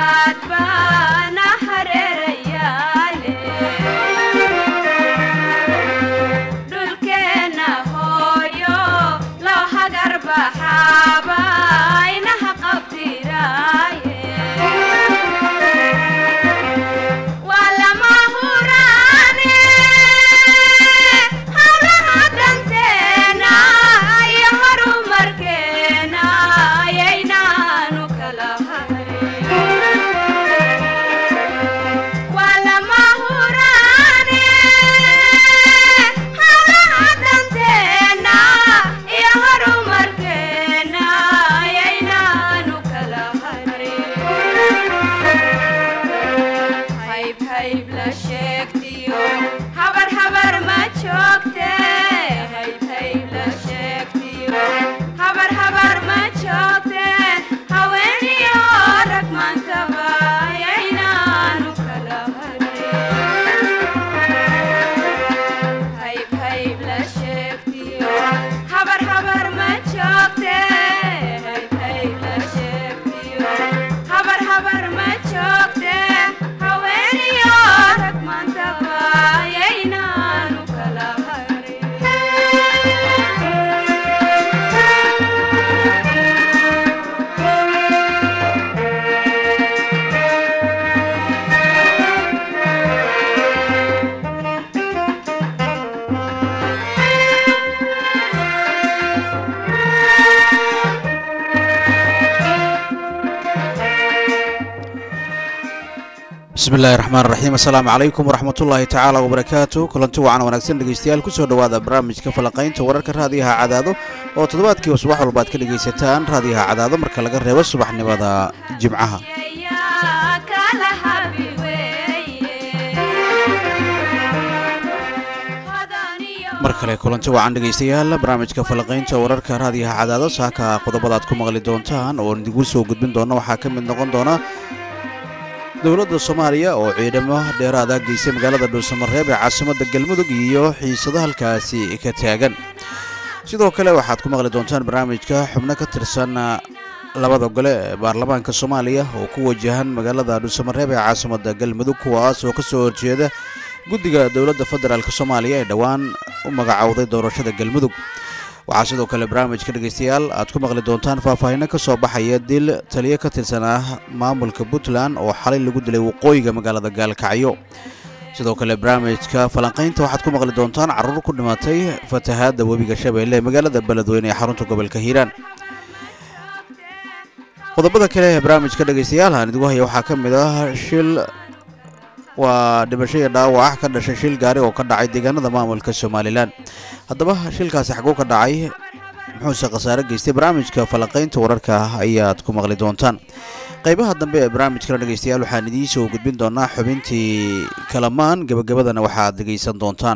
bismi illaahi raxmaan raxiim assalaamu calaykum waraxmatullaahi tacaala wabarakaatu kulanti wacan wanaagsan dhegeystayaal kusoo dhowaada barnaamijka falaqaynta wararka raadiyaha cadaado oo toddobaadkiiba subax walba ad ka dhegaysataan raadiyaha cadaado marka laga reebo subaxnimada jimcaha mar kale kulanti wacan dhegaystayaal barnaamijka falaqaynta wararka raadiyaha cadaado saaka qodobada aad ku maqli doontaan oo idigu soo gudbin doona waxaa ka mid noqon doona dowladda soomaaliya oo ciidamo dheeraada geysay magaalada dhuusamareeb ee caasimadda galmudug iyo xiisado halkaasi ka taagan sidoo kale waxaad ku maqli doontaan barnaamijka xubno ka tirsan labada gole ee baarlamaanka soomaaliya oo ku wajahan magaalada dhuusamareeb ee caasimadda galmudug kuwaas oo ka soo horjeeda guddiga dowladda federaalk soomaaliya ee dhowaan u magacowday doorashada galmudug waxaa sidoo kale barnaamijka dhegaystayaal aad ku maqli doontaan faahfaahinno ka soo baxaya dil taliyo ka tirsan ah maamulka puntland oo xalay lagu dilay waqooyiga magaalada gaalkacyo sidoo kale barnaamijka falanqaynta waxaad ku maqli doontaan carruur ku dhimatay fatahaadda webiga shabeelle ee magaalada beledweyne ee xarunta gobolka hiiraan qodobada kale ee barnaamijka dhegaystayaal aan idigu haya waxaa ka mid ah shil waa dhimasho iyo dhaawac ka dhashay shil gaari oo ka dhacay deegaanada maamulka somalilan haddaba shilkaasi xaguu ka dhacay muxuuse khasaare geystay barnaamijka falanqaynta wararka ayaad ku maqli doontaan qaybaha dambe ee barnaamijkana dhegaystayaal waxaan idiin soo gudbin doonaa xubintii kalamaan gebagabadana waxaad dhegaysan doontaan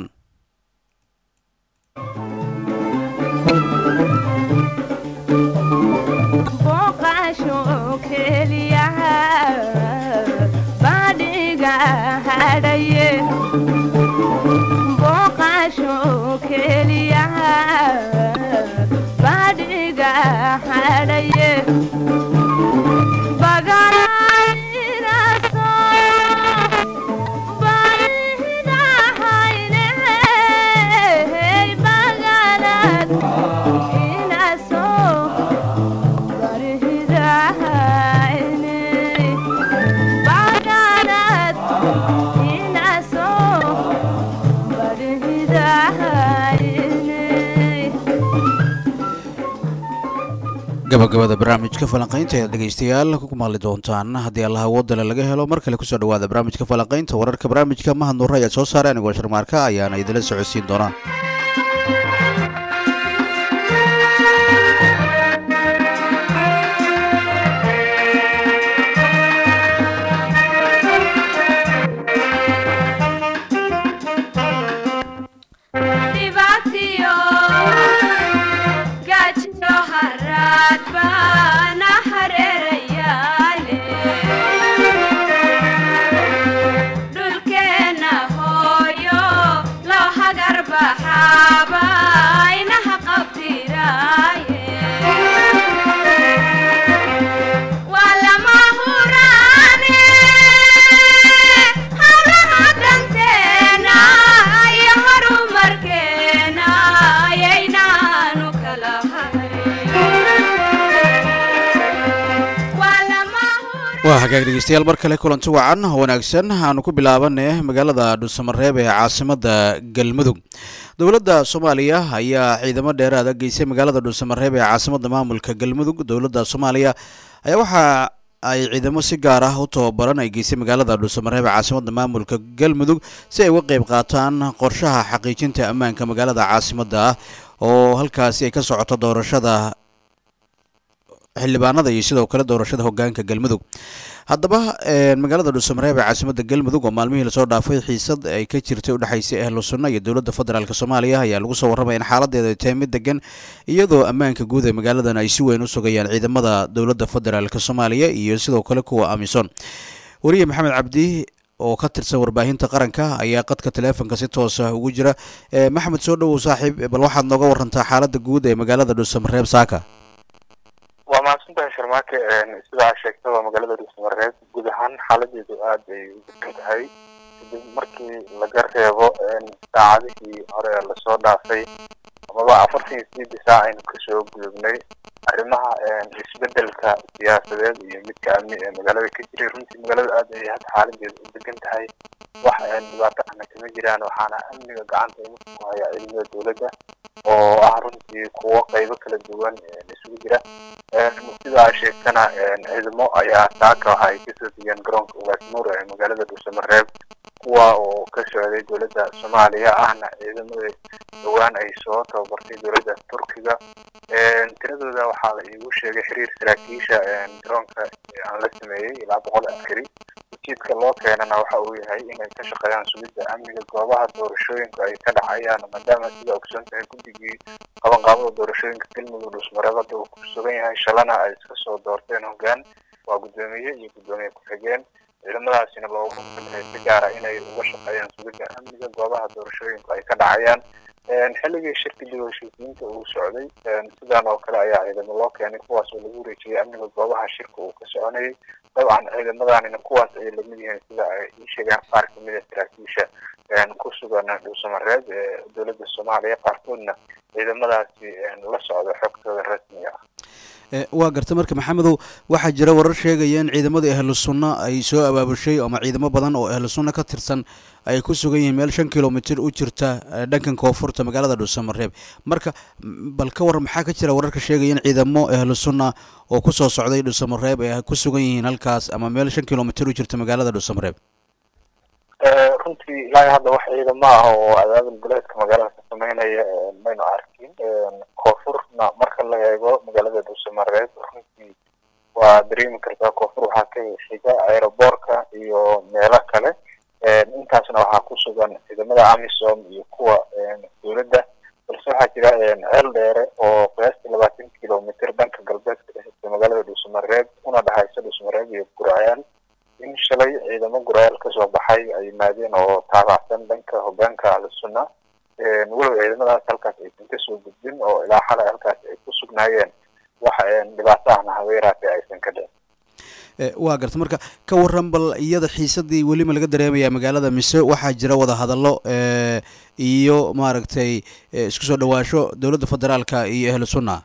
gabagabada barnaamijka falanqaynta ayaad dhegaystayaal ku maqli doontaan haddii allaha wadale laga helo mar kale kusoo dhawaada barnaamijka falanqaynta wararka barnaamijka mahad nuure ayaad soo saaray anigoo sharmaarka ayaana idinla socodsiin doonaa dhulkeena hooyo loo hagar baxa hagaag dhegeystayaal mar kale kulanti wacan wanaagsan aanu ku bilaabane magaalada dhuusamareeb ee caasimada galmudug dowladda soomaaliya ayaa ciidamo dheeraada geysay magaalada dhuusamareeb ee caasimada maamulka galmudug dowladda soomaaliya ayaa waxa ay ciidamo si gaar ah u tababaran ay geysay magaalada dhuusamareeb ee caasimada maamulka galmudug si ay uga qeyb qaataan qorshaha xaqiijinta ammaanka magaalada caasimada ah oo halkaasi ay ka socoto doorashada xildhibaanada iyo sidoo kale doorashada hogaanka galmudug haddaba magaalada dhuusamareeb ee caasimada galmudug oo maalmihii lasoo dhaafay xiisad ay ka jirtay udhexaysay ahlu sunna iyo dowladda federaalk soomaaliya ayaa lagu soo warramaya in xaaladeeda ay tahay mid degan iyadoo ammaanka guud ee magaaladan ay si weyn u sugayaan ciidamada dowladda federaalk soomaaliya iyo sidoo kale kuwa amisom weriye maxamed cabdi oo ka tirsan warbaahinta qaranka ayaa qadka taleefonka si toosa ugu jira maxamed soo dhowow saaxiib bal waxaad nooga warantaa xaalada guud ee magaalada dhuusamareeb saaka waa mahadsantahay sharmaake sidaa sheegtay waa magaalada dhuusamareeb guud ahaan xaaladeedu aada ay u degan tahay kadib markii laga reebo saacadihii hore lasoo dhaafay amaba afartan iyo sideedii saac aynu kasoo gudubnay arrimaha isbedelka siyaasadeed iyo midka amni ee magaalada ka jiray runtii magaalada aada ay hadda xaaladeedu u degan tahay wax dhibaato ahna kama jiraan waxaana amniga gacanta igu ku haya ciidamada dowladda oo ah runtii kuwo qaybo kala duwan isugu jira sidaa sheegtana ciidamo ayaa saaka waxa ay kasoo degeen garoonka ugaasmuur ee magaalada dhuusamareeb kuwa oo ka socday dowladda soomaaliya ahna ciidamada dhowaan ay soo tababartay dowladda turkiga tiradooda waxaa la iigu sheegay xiriir saraakiisha garoonka aan la sameeyey ilaa boqol askari ujeedka loo keenana waxa uu yahay inay ka shaqeeyaan sugidda amniga goobaha doorashooyinku ay ka dhacayaan maadaama sida ogsoon tahay guddigii qabanqaabada doorashooyinka galmudug dhuusmareeb hadda uu ku sugan yahay shalana ay iska soo doorteen hoggaan waa guddoomiye iyo guddoomiye ku-xigeen ciidamadaasina loogu taliyay si gaara inay uga shaqeeyaan sugidda amniga goobaha doorashooyinku ay ka dhacayaan xilligii shirka dib heshiisiinta uu socday sidan oo kale ayaa ciidamo loo keenay kuwaas oo lagu wareejiyay amniga goobaha shirka uu ka soconayay dabcan ciidamadanina kuwaas ayay lamid yihiin sida ay ii sheegaan qaar kamid a saraakiisha ku sugan dhuusamareeb ee dowladda soomaaliya qaarkoodna ciidamadaasi la socda xogtooda rasmiga ah waa garta marka maxamedow waxaa jira warar sheegaya in ciidamada ahlu sunna ay soo abaabushay ama ciidamo badan oo ahlu sunna ka tirsan ay ku sugan yihiin meel shan kilomitr u jirta dhankan koonfurta magaalada dhuusamareeb marka bal ka war maxaa ka jira wararka sheegaya in ciidamo ahlu sunna oo kusoo socday dhuusamareeb ay ku sugan yihiin halkaas ama meel shan kilomitr u jirta magaalada dhuusamareeb runtii ilaa hadda wax ciidamo ah oo adaabul goleedka magaalada ka sameynaya maynu arkin koonfurna marka la eego magaalada dhuusamareeb runtii waa dareemi kartaa koonfur waxaa ka xiga aeroboortka iyo meelo kale intaasna waxaa ku sugan ciidamada amisom iyo kuwa dowladda balse waxaa jira ceel dheere oo qiyaastii labaatan kilomitr dhanka galbeedka dhexeysa magaalada dhuusamareeb una dhexaysa dhuusamareeb iyo guracyaal in shalay ciidamo guraayaal kasoo baxay ay yimaadeen oo taabacsan dhanka hogaanka ahlusunna walow ciidamadaas halkaas aysan kasoo gudbin oo ilaa xalay halkaas ay ku sugnaayeen wax dhibaato ahna habeeraate aysan ka dhicin waa garta marka ka waran bal iyada xiisadii welima laga dareemaya magaalada mise waxaa jira wada hadallo iyo maaragtay isku soo dhawaasho dowladda federaalka iyo ahlu sunna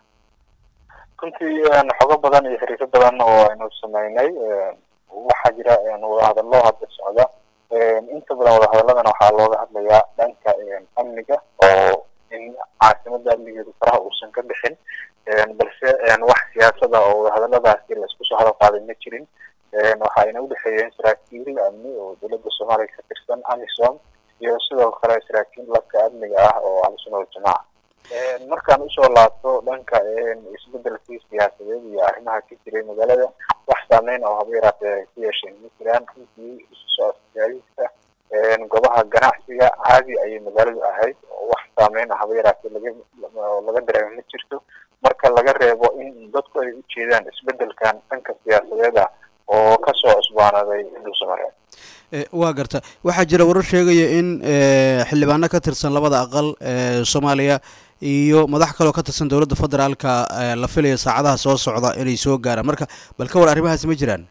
runtii xogo badan iyo xiriiro badan oo aynu sameynay waxaa jira wadahadallo hadda socda inta badan wadahadaladana waxaa looga hadlayaa dhanka amniga oo in caasimada amnigeedu faraha uusan ka bixin balse wax siyaasada oo wadahadaladaasi laisku soo hadal qaaday ma jirin waxayna udhexeeyeen saraakiil amni oo dowladda soomaaliya ka tirsan amisom iyo sidoo kale saraakiil labka amniga ah oo ahlusunna waljamaaca markaan usoo laabto dhanka isbedelkii siyaasadeed iyo arrimaha ka jiray magaalada wax saameyn oo haba yaraatee ay ku yeesheen ma jiraan runtii isu socodsiyaadiska goobaha ganacsiga caadi ayay magaaladu ahayd wax saameyn haba yaraatee laga laga dareemo ma jirto marka laga reebo in dadku ay u jeedaan isbedelkan dhanka siyaasadeed ah oo kasoo cusbaanaday dhuusamareeb waa garta waxaa jira warar sheegaya in xildhibaano ka tirsan labada aqal ee soomaaliya iyo madax kaloo ka tirsan dowladda federaalka la filayo saacadaha soo socda inay soo gaaraan marka bal ka war arrimahaasi ma jiraan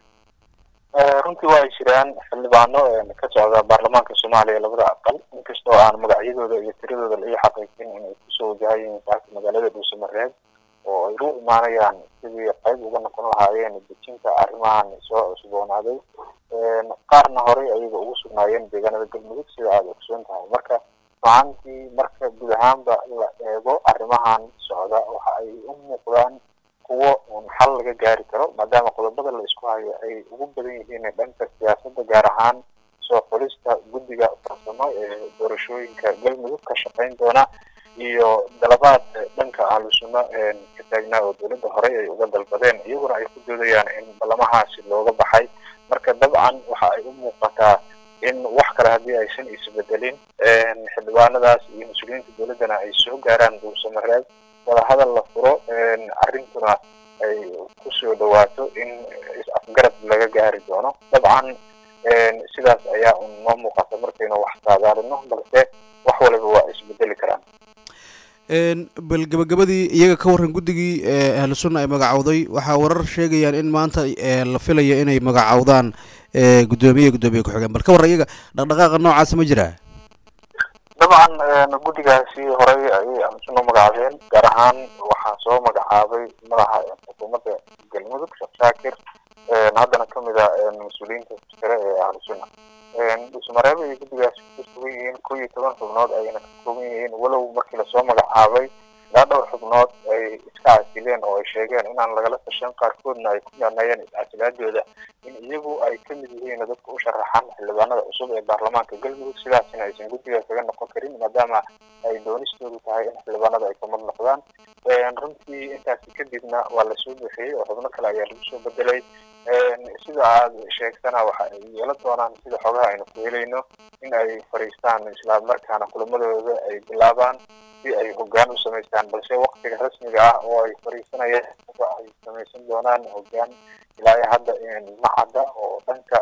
runtii waa ay jiraan xildhibaano ka socda baarlamaanka soomaaliya labada aqal inkastoo aan magacyadooda iyo tiradooda la ii xaqiijin inay kusoo wajahayiin saaka magaalada dhuusamareeb oo ay u imaanayaan sidii qayb uga noqon lahaayeen dejinta arrimahan soo cusboonaaday qaarna horey ayaga ugu sugnaayeen deegaanada galmudug sida aada ogsoon tahay marka macantii marka guud ahaanba la eego arrimahan socda waxa ay u muuqdaan kuwo un xal laga gaari karo maadaama qodobada la isku hayo ay ugu badan yihiin dhanka siyaasadda gaar ahaan soo xulista guddiga farsamo ee doorashooyinka galmudug ka shaqeyn doona iyo dalabaad dhanka ahlu sunno ka taagnaa oo dowladda horey ay uga dalbadeen iyaguna ay ku doodayaan in ballamahaasi looga baxay marka dabcan waxa ay u muuqataa in wax kale haddii aysan isbedelin xildhibaanadaas iyo mas-uuliyiinta dowladdana ay soo gaaraan duulsamareed wadahadal la furo arrintuna ay kusoo dhawaato in is-afgarad laga gaari doono dabcan sidaas ayaa un noo muuqata markaynu wax saadaalino balse wax waliba waa isbedeli karaan bal gabagabadii iyaga ka warran guddigii ahlu sunna ay magacowday waxaa warar sheegayaan in maanta la filaya inay magacowdaan guddoomiye guddoomiye ku-xigeen bal ka warran iyaga dhaqdhaqaaqa noocaasa ma jiraa dabcan guddigaasi horey ayay ahlu sunna magacaabeen gaar ahaan waxaa soo magacaabay madaxa xukuumadda galmudug sheekh shaakir haddana kamid a mas-uuliyiinta sare ee ahlu sunna dhusmareeb ay guddigaasi ku sugan yihiin kow iyo toban xubnood ayna ka kooban yihiin walow markii lasoo magacaabay ilaa dhowr xubnood ay iska casileen oo ay sheegeen inaan lagala tashan qaarkoodna ay ku yaanayeen is-casilaadooda in iyagu ay kamid yihiin dadka u sharaxan xildhibaanada cusub ee baarlamaanka galmudug sidaasina aysan guddiga kaga noqon karin maadaama ay doonistoodu tahay in xildhibaanada ay kamid noqdaan runtii intaasi kadibna waa lasoo bixiyey oo xubno kale ayaa lagu soo bedelay sida aad sheegtana waxa ay yeelan doonaan sida xogaha aynu ku helayno in ay fadhiistaan islamarkaana kulamadooda ay bilaabaan si ay hogaan u samaystaan balse waktiga rasmiga ah oo ay fadhiisanayeen ay samaysan doonaan hogaan ilaa hadda macadda oo dhanka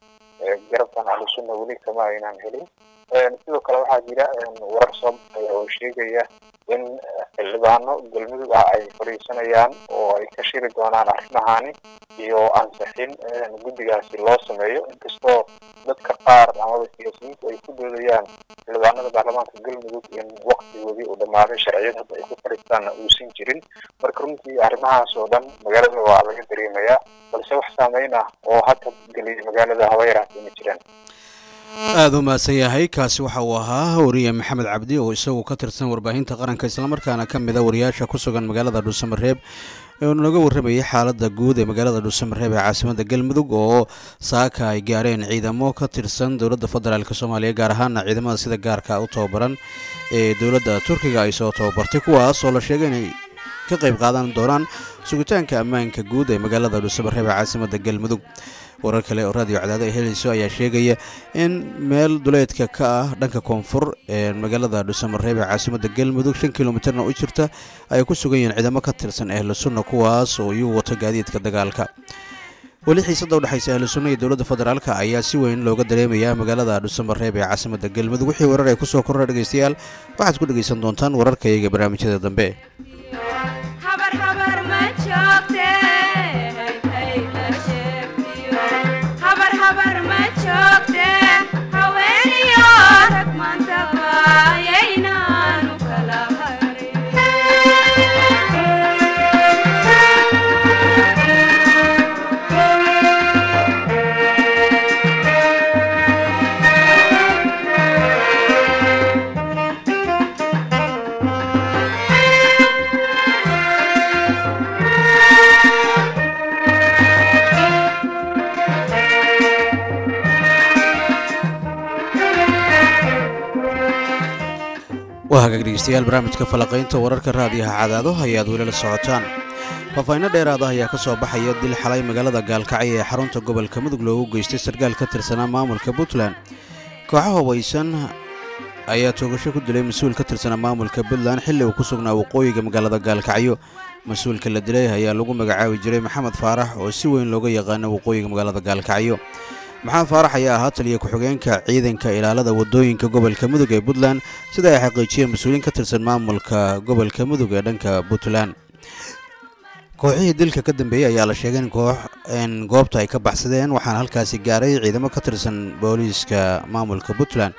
garabkan ahlusunna weli kama aynaan helin sidoo kale waxaa jira warar soo baxay oo sheegaya in xildhibaano galmudug ah ay fadhiisanayaan oo ay ka shiri doonaan arrimahani iyo ansixin guddigaasi loo sameeyo inkastoo dadka qaar amaba siyaasiyiintu ay ku doodayaan xildhibaanada baarlamaanka galmudug in waktigoodii uu dhammaaday sharciyad hadda ay ku fadhiistaanna uusan jirin marka runtii arrimahaas oo dhan magaalada waa laga dareemayaa balse wax saameyn ah oo hadda geliyay magaalada haba yaraatay ma jiraan aada u mahadsan yahay kaasi waxa uu ahaa wariye maxamed cabdi oo isagu ka tirsan warbaahinta qaranka islamarkaana ka mid a wariyaasha ku sugan magaalada dhuusamareeb eenu naga warramayay xaaladda guud ee magaalada dhuusamareeb ee caasimadda galmudug oo saaka ay gaareen ciidamo ka tirsan dowladda federaalk soomaaliya gaar ahaana ciidamada sida gaarka u tababaran ee dowladda turkiga ay soo tababartay kuwaas oo la sheegay inay ka qayb qaadan doonaan sugitaanka ammaanka guud ee magaalada dhuusamareeb ee caasimadda galmudug warar kale oo raadiyo cadaado ay helayso ayaa sheegaya in meel duleedka ka ah dhanka koonfur ee magaalada dhuusamareeb ee caasimadda galmudug shan kilomitarna u jirta ay ku sugan yihiin ciidamo ka tirsan ahlu sunna kuwaas oo iyu wato gaadiidka dagaalka weli xiisadda udhexaysa ahlu sunna iyo dowladda federaalk ayaa si weyn looga dareemayaa magaalada dhuusamareeb ee caasimadda galmudug wixii warar ay kusoo korra dhegeystayaal waxaad ku dhegeysan doontaan wararkayaga barnaamijyada dambe waa hagaag dhegeystayaal barnaamijka falaqaynta wararka raadiyaha cadaado ayaad weli la socotaan faahfaahinno dheeraada ayaa ka soo baxaya dil xalay magaalada gaalkacyo ee xarunta gobolka mudug loogu geystay sarkaal ka tirsanaa maamulka puntland kooxo hubaysan ayaa toogasho ku dilay mas-uul ka tirsanaa maamulka puntland xilli uu ku sugnaa waqooyiga magaalada gaalkacyo mas-uulka la dilay ayaa lagu magacaabi jiray maxamed faarax oo si weyn looga yaqaano waqooyiga magaalada gaalkacyo maxamed faarax ayaa ahaa taliya ku-xigeenka ciidanka ilaalada wadooyinka gobolka mudug ee puntland sida ay xaqiijiyeen mas-uuliyiin ka tirsan maamulka gobolka mudug ee dhanka puntland kooxihii dilka ka dambeeyey ayaa la sheegay in koox goobta ay ka baxsadeen waxaana halkaasi gaaray ciidamo ka tirsan booliiska maamulka puntland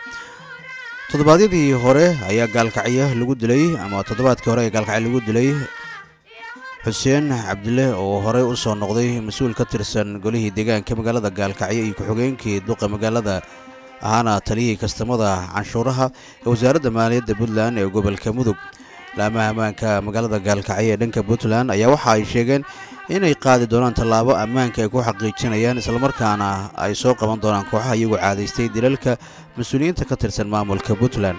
toddobaadyadii hore ayaa gaalkacyo lagu dilay ama toddobaadkii hore ee gaalkacyo lagu dilay xuseen cabdile oo horey u soo noqday mas-uul ka tirsan golihii deegaanka magaalada gaalkacyo iyo ku-xigeenkii duqa magaalada ahaana taliyihii kastamada canshuuraha ee wasaaradda maaliyadda puntland ee gobolka mudug laamaha ammaanka magaalada gaalkacyo ee dhanka puntland ayaa waxa ay sheegeen inay qaadi doonaan tallaabo ammaanka ay ku xaqiijinayaan islamarkaana ay soo qaban doonaan kooxaha iyagoo caadaystay dilalka mas-uuliyiinta ka tirsan maamulka puntland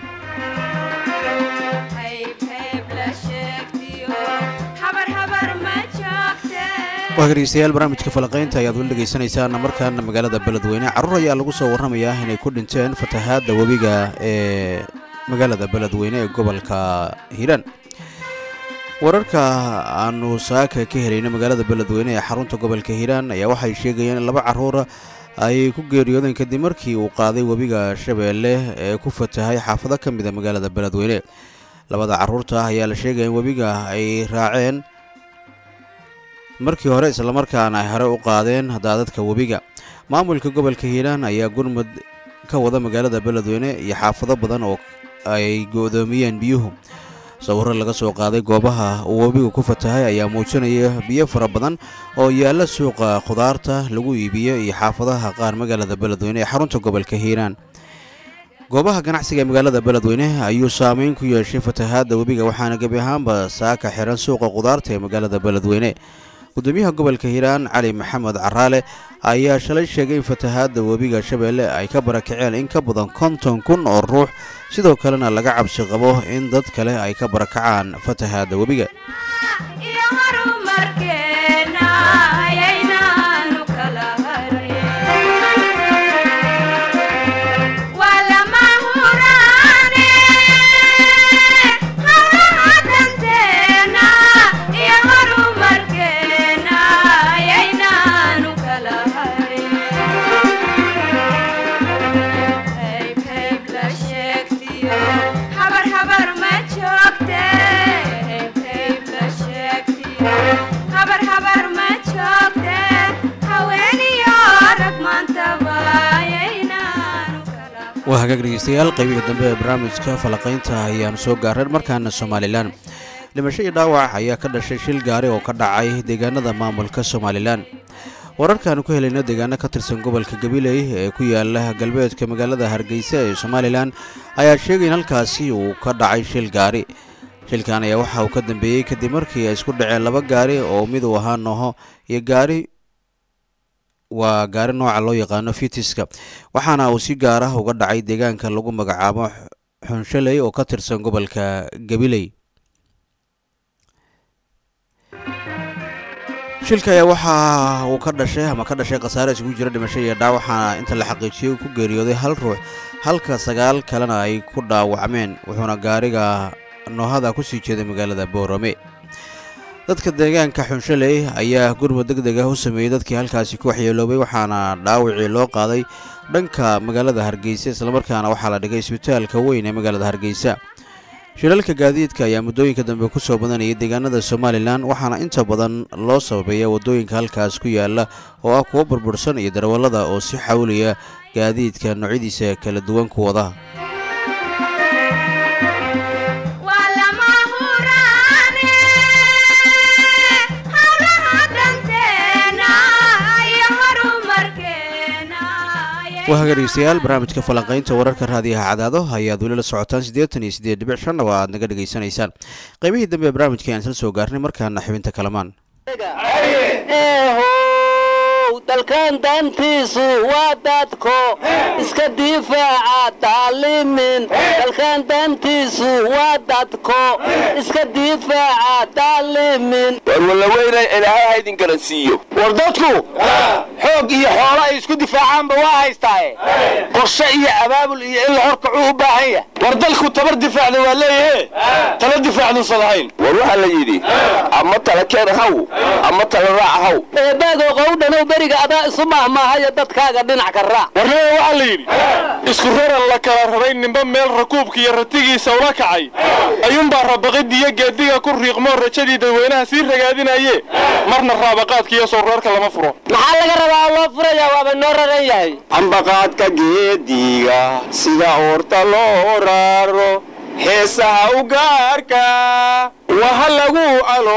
waa dhegeystayaal barnaamijka falaqaynta ayaad weli dhegaysanaysaan markaana magaalada beledweyne carruur ayaa lagu soo warramayaa inay ku dhinteen fatahaadda webiga ee magaalada beledweyne ee gobolka hiiraan wararka aanu saaka ka helayna magaalada beledweyne ee xarunta gobolka hiiraan ayaa waxay sheegayeen in laba carruura ay ku geeriyoodeen kadib markii uu qaaday webiga shabeelle ee ku fatahay xaafado ka mida magaalada beledweyne labada carruurta ayaa la sheegaya in webiga ay raaceen markii hore islamarkaana ay hore u qaadeen daadadka webiga maamulka gobolka hiiraan ayaa gurmud ka wada magaalada beledweyne iyo xaafado badan oo ay go-doomiyeen biyuhu sawirro laga soo qaaday goobaha uu webigu ku fatahay ayaa muujinaya biyo fara badan oo yaalla suuqa khudaarta lagu iibiyo iyo xaafadaha qaar magaalada beledweyne ee xarunta gobolka hiiraan goobaha ganacsiga ee magaalada beledweyne ayuu saameyn ku yeeshay fatahaadda webiga waxaana gebi ahaanba saaka xiran suuqa khudaarta ee magaalada beledweyne gudoomiyaha gobolka hiiraan cali maxamed caraale ayaa shalay sheegay in fatahaadda webiga shabeelle ay ka barakaceen in ka badan konton kun oo ruux sidoo kalena laga cabsi qabo in dad kale ay ka barakacaan fatahaadda webiga waa hagaag dhegeystayaal qaybihii dambe ee barnaamijka falaqaynta ayaanu soo gaareen markaana somalilan dhimasho iyo dhaawac ayaa ka dhashay shil gaari oo ka dhacay deegaanada maamulka somalilan wararkaanu ku helayno deegaano ka tirsan gobolka gabiley ee ku yaala galbeedka magaalada hargeysa ee somalilan ayaa sheegay in halkaasi uu ka dhacay shil gaari shilkan ayaa waxa uu ka dambeeyey kadib markii ay isku dhaceen laba gaari oo mid uu ahaa nooho iyo gaari waa gaari nooca loo yaqaano fitiska waxaana uu si gaar ah uga dhacay deegaanka lagu magacaabo xunshaley oo ka tirsan gobolka gabiley shilka ayaa waxa uu ka dhashay ama ka dhashay khasaare isugu jira dhimasho iyo dhaac waxaana inta la xaqiijiyey ku geeriyooday hal ruux halka sagaal kalena ay ku dhaawacmeen wuxuuna gaariga noohada kusii jeeday magaalada boorame dadka deegaanka xunshaley ayaa gurmud deg deg ah u sameeyey dadkii halkaasi ku waxyeeloobay waxaana dhaawacii loo qaaday dhanka magaalada hargeysa islamarkaana waxaa la dhigay isbitaalka weyn ee magaalada hargeysa shilalka gaadiidka ayaa muddooyinka dambe ku soo badanayay deegaanada somalilan waxaana inta badan loo sababeeya waddooyinka halkaas ku yaala oo ah kuwo burbursan iyo darwallada oo si xawliya gaadiidka noocyadiisa kala duwan ku wada waa haga dhegeystayaal barnaamijka falanqaynta wararka raadiyaha cadaado ayaad weli la socotaan siddeetan iyo siddeed dhibic shanna waa aad naga dhegaysanaysaan qaybihii dambe ee barnaamijka ayaan isla soo gaarnay markaana xibinta kalamaan dalkan dantiisu waa dadko iska difaaca daalimin dalkan dantiisu waa dadko iska difaaca daalimin war wallaweyna ilaahay ha idin garansiiyo war dadku xoog iyo xoolo ay isku difaacaanba waa haystaaye qorshe iyo abaabul iyo in la horkacuu u baahan yahay war dalku tabar difaacda waa leeyahe tala difaacduusan lahayn war waxaa la yidhi ama tala keen haw ama tala raac haw eebaago qowdhanow beriga adaa isu mahmaahaya dadkaaga dhinac ka raac warnaba waxaa la yidhi isku raran la kala raray ninba meel rakuubka iyo ratigiisa ula kacay ayuunbaa rabaqiddiiyo geediga ku riiqmoo rajadii dadweynaha sii ragaadinaye marna raabaqaadkiiyo sowreerka lama furo maxaa laga rabaa oo loo furayaa waaba noo raran yahay ambaqaadka geediga sida oorta loo raaro heesaha u gaarka waha lagu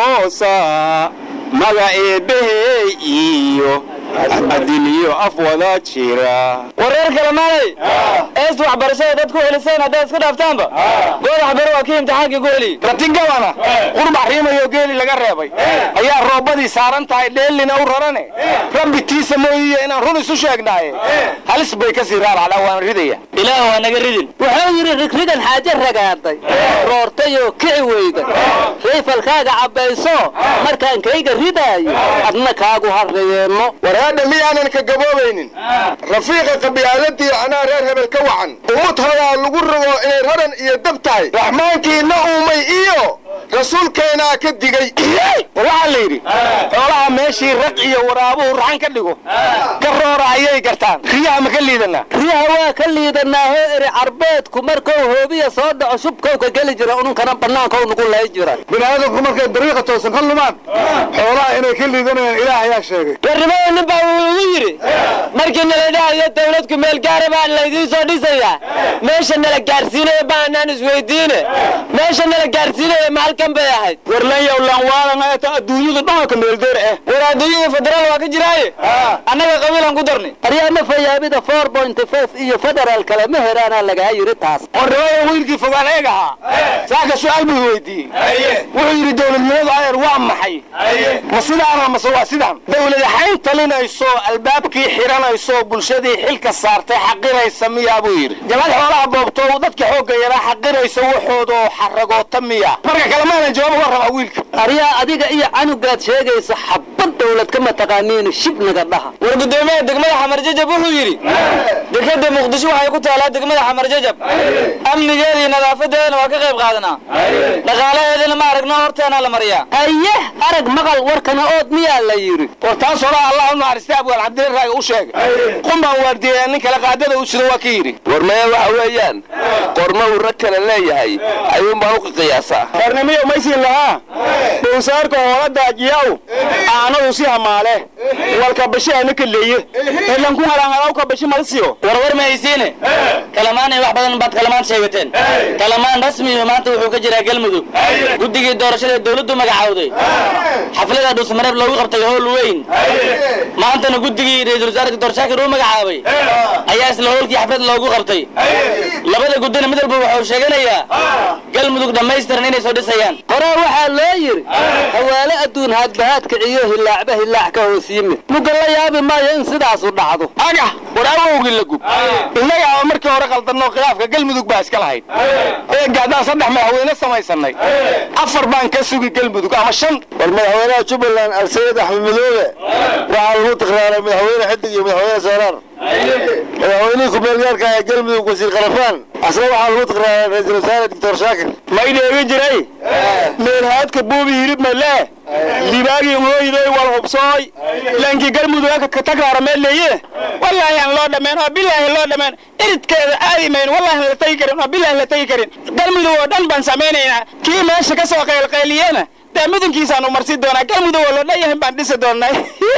aloosaa maga eebbahey iyo adiliyo af wada jira wareer kale maalay eest waxbarashada dad ku heliseen haddaad iska dhaaftaanba goodax bere waa kii imtixaankii ku heliy ratigabana qurbax riimayoo geeli laga reebay ayaa roobadii saaran tahay dheellina u rarane rabbi tiisa mooyiye inaan run isu sheegnaaye halis bay ka sii raaracdaa waan ridaya ilaah waa naga ridin wuxuu yidhi rigrigan xaaje ragaaday roortayoo kici weyda rayfalkaaga cabbayso markaan kayga ridaayo adna kaagu harrayeenno warhaadha miyaanan ka gaboobaynin rafiiqa qabyaaladii anaa reer hebel ka wacan umud hodaa lagu rogo inay raran iyo dab tahay raxmaankiina uumay iyo rasuulkeenaa ka digay war waxaa la yidhi xoolaha meeshii raq iyo waraabuhu raxan ka dhigo ka roora ayay gartaan riyaha ma ka liidanaa riyaha waa ka liidanaahoo eri carbeedku markuu hoobiya soo dhaco shubkow ka geli jira ununkana bannaankow nugu lay jira biniaadamku markay dariiqa toosan ka lumaan xoolaha inay ka liidanayaan ilaah ayaa sheegay warnimada nin baa wuu igu yidhi markii nala dhahayo dawladku meel gaara baa laydiin soo dhisayaa meesha nala gaarsiinaya baanaan isweydiine meesha nala gaarsiinaya ma halkan bay ahayd warlanyow lanwaalanayata adduunyadu dhanka meeldeer ah war adduunyada federaal waa ka jiraaye annaga qabiilan ku darni aryaana fayaabida four point five iyo federaal kale ma heraanaa lagaa yidhi taas qornimada wiilkii fogaan eeg ahaa saaka su-aal buu weydiiyey wuxuu yidhi dowladnimadu adeer waa maxay ma sidaana mase waa sidaan dowladaxayn talinayso albaabkii xiranayso bulshadii xilka saartay xaqiraysa miyaa buu yidhi jabad xoolaha boobto dadka xoogga yaraa xaqiraysa waxoodoo xaragoota miya marka kale maanan jawaab uga rabaa wiilka aryaa adiga iyo canugaad sheegaysa xabad dawlad kama taqaaniin shibnaga dhaha war guddoomiyaha degmada xamar jajab wuxuu yidhi dekada muqdisho waxay ku taalaa degmada xamar jajab amnigeeda iyo nadaafadeedana waa ka qayb qaadanaa dhaqaalaheedana ma aragno horteena la mariyaa aye arag maqal warkana ood miyaa la yidhi war taas horaa allah u naxariistay abgaal cabdilla raaga u sheegay qumbaan waardiyeyaa nin kale qaadada u sida waa ka yidhi war maya waxa weeyaan qorma uu rag kale leeyahay ayuun baan u qiyaasaa qarnimiyo maysiin lahaa dhowsaarka hoola daajiyaw aanadu si hamaale walka bashi ana kaleeye elanku halaangalaw ka bashi malsiyo warwar ma haysiine kalamaan iyo wax badan baad kalamaan sheegateen kalamaan rasmiyu maanta wuxuu ka jiraa galmudug guddigii doorashada dawladdu magacawday xaflada dhusmareeb loogu qabtay howl weyn maantana guddigii ra-iisul wasaarka doorashaakir uu magacaabay ayaa isla howlkii xaflad loogu qabtay labada guddina mid walba wuxuu sheeganayaa galmudug dhammaystiran inay soo dhisayaan horaa waxaa loo yidhi hawaale adduun haadbahaad kiciyo hilaacba hilaac ka hoos yimid muga la yaabi maayo in sidaasu dhacdo agax war awowgii la gub innaga aba markii hore qaldanoo khilaafka galmudug baa iska lahayd eega haddaan saddex madaxweyne samaysanay afar baan ka sugi galmudug ama shan war madaxweynaha jubbaland alsayid axmed madoobe waxaa lagu tikraaray madaxweyne xidig iyo madaxweyne sooraar madaxweynihii ku-meelgaarka ee galmudug wasiir khalafaan asna waxaa lagu tikraaray ra-iisul wasaare doctor shaakir may dheegi jiray meelhaadka buubi yidhib malee libaagii hooyday wal hubsooy laankii galmudug ka tagraara meel leeye wallaahi aan loo dhameen oo bilaahi loo dhameen iridkeeda aadi mayn wallaahi la tagi karin oo bilaahi la tagi karin galmudug oo dhan baan samaynaynaa kii meesha ka soo qaylqayliyena dee midinkiisaanu marsi doonaa galmudug oo loo dhan yahay baan dhisi doonaa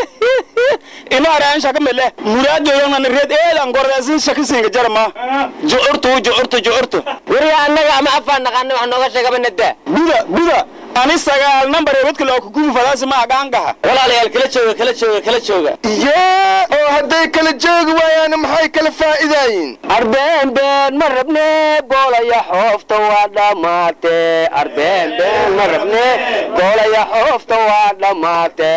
ino araan shaka mele muraadoodan reed eelan gordasin shakisinga jarma jucurtu jucurtu jucurtu wariga annaga ama afaan naqaana wax nooga sheegaba nadaa buda buda ani sagaal number ee wadka loo kugubi fadaasi ma agaangaha walaalayaal kala jooga kala jooga kala jooga yee oo hadday kala joogi waayaan maxay kala faa'iidaayiin arbeen been ma rabne boolaya xoofta waa dhammaate arbeen been ma rabne boolaya xoofta waa dhammaate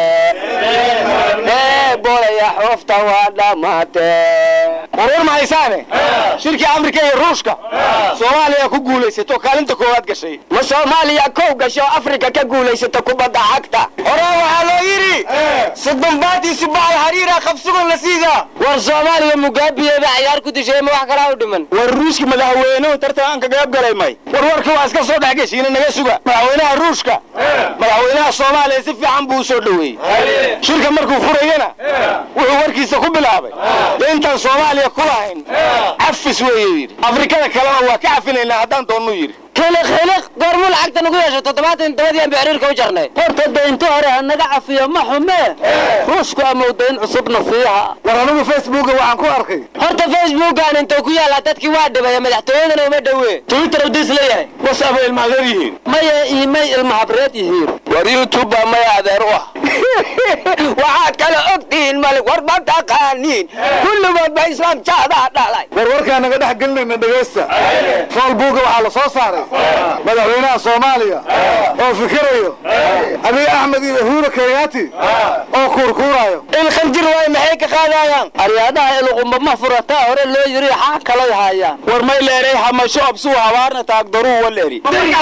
boolaya xoofta waa dhammaate wareer ma haysaane shirkii afrika iyo ruushka soomaaliya ku guulaysato kaalinta koowaad gashay ma soomaaliya kow gasho afrika ka guulaysato kubadda cagta horaa waxaa loo yidhi sodonbaatii subaxal hariira qabsugan la siidaa war soomaaliya mugaabiyeeda cayaar ku dishay ma wax kalaa u dhiman war ruushka madaxweynuhu tartanka gaab galay may war warka waa iska soo dhex geshiina naga suga madaxweynaha ruushka madaxweynaha soomaaliya si fiican buu u soo dhoweeyey shirka markuu furayana wuxuu warkiisa ku bilaabay dee intaan soomaaliya etoobiya ku lahayn cafis weeye yidhi afrikada kalena waa ka cafinaynaa haddaan doonnuu yidhi khiliq khiliq goormuu lacagta nagu yeesho toddobaatan dabadiiaan bixiriirka u jarnay horta daynto hore ha naga cafiyo ma xumee ruushku amow dayn cusubna siiha war anigu facebooka waxaan ku arkay horta facebookan intuu ku yaallaa dadkii waa dhibaya madaxtooyadana uma dhowe twitter udiis leeyahay wasaba ilmaadeer yihiin maya iimay ilma habreed yihiin war youtube baa maya adeer u ah waxaad kala ogtihiin malik war ma taqaaniin kulligood ba islaam jaadaa dhalay war warkaa naga dhex gelinayna dhegaysta foolbuuga waxaa la soo saaray madaxweynaha soomaaliya oo fikirayo abiy axmed iyo uhuru kenyaati oo kuurkuurayo ilkhanjir waay maxay ka qaadayaan aryaadaha iluqumba ma furataa hore loo yiri xaa kalay haayaan war may leeray hamasho absuu habaarna taagdaruu waleri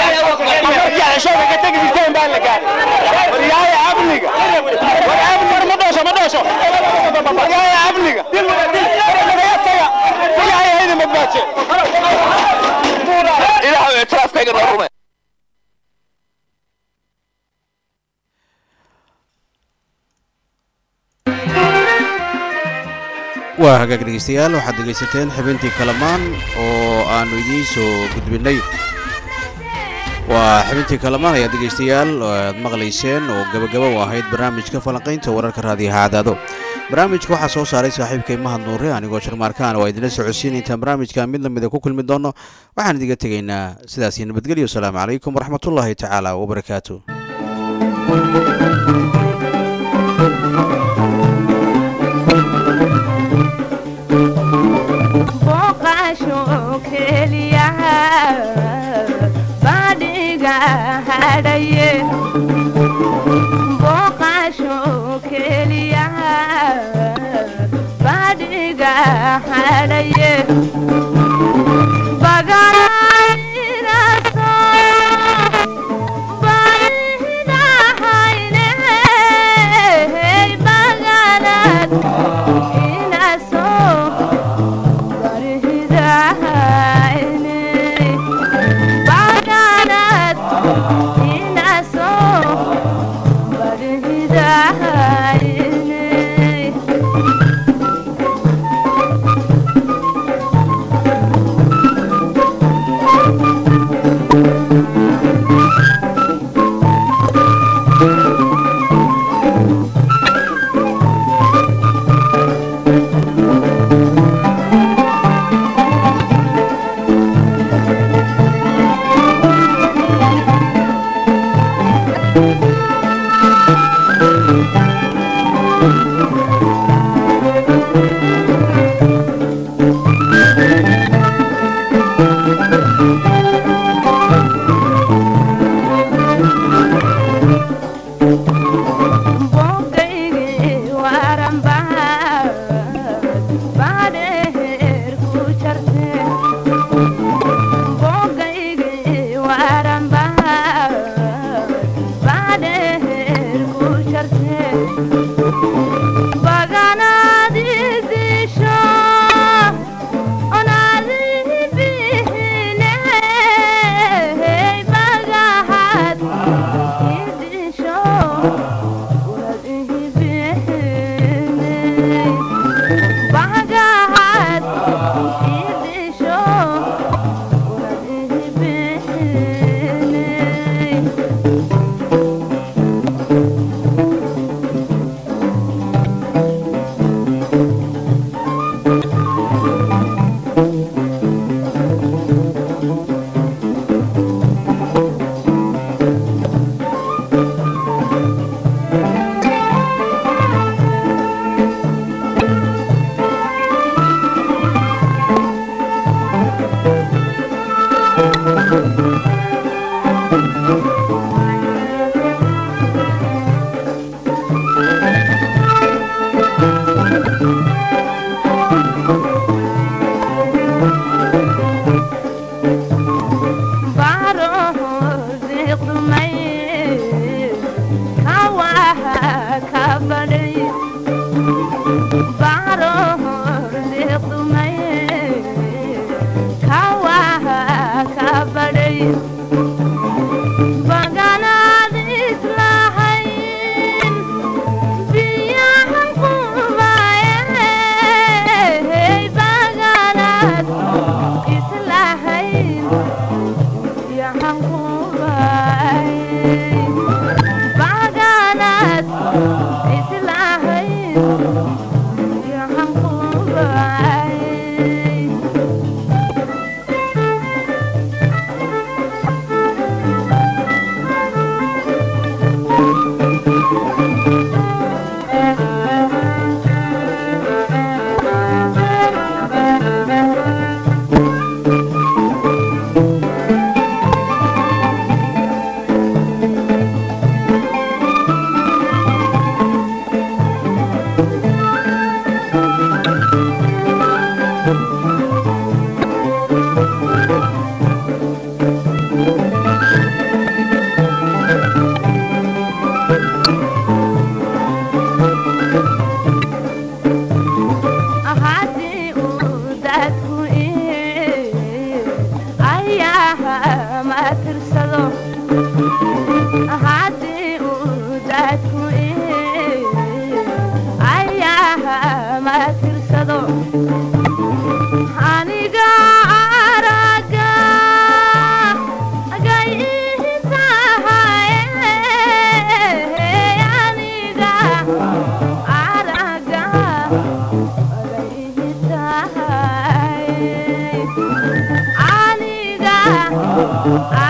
waryaaya amniga war amniga ma dhoosho ma dhoosho waryaaya amniga ilaahay haydi madbaaje ilaahu ictiraafkayga noo rume waa hagaag dhegaystayaal waxaad dhegaysateen xibintii kalamaan oo aannu idiin soo gudbinnay waa xibintii kalamaan ayaad dhegaystayaal aad maqlayseen oo gabagaba u ahayd barnaamijka falanqaynta wararka raadiyaha cadaado barnaamijka waxaa soo saaray saaxiibkay mahad nuure anigoo sharmaarkaan waa idinla socodsiin intaan barnaamijka mid lamida ku kulmi doono waxaan idiga tegaynaa sidaasi nabadgelyo asalaamu calaykum waraxmatullaahi tacaala wabarakaatu booqasho keliya badhiga hadhaye booqasho keliya badhiga hadhaye baganaynaso baridahayne baganad inaso Bye. haddii uu dadku ayaha ma tirsado haddii uu dadku ayaha ma tirsado aniga araga agay tahay aniga araga aniga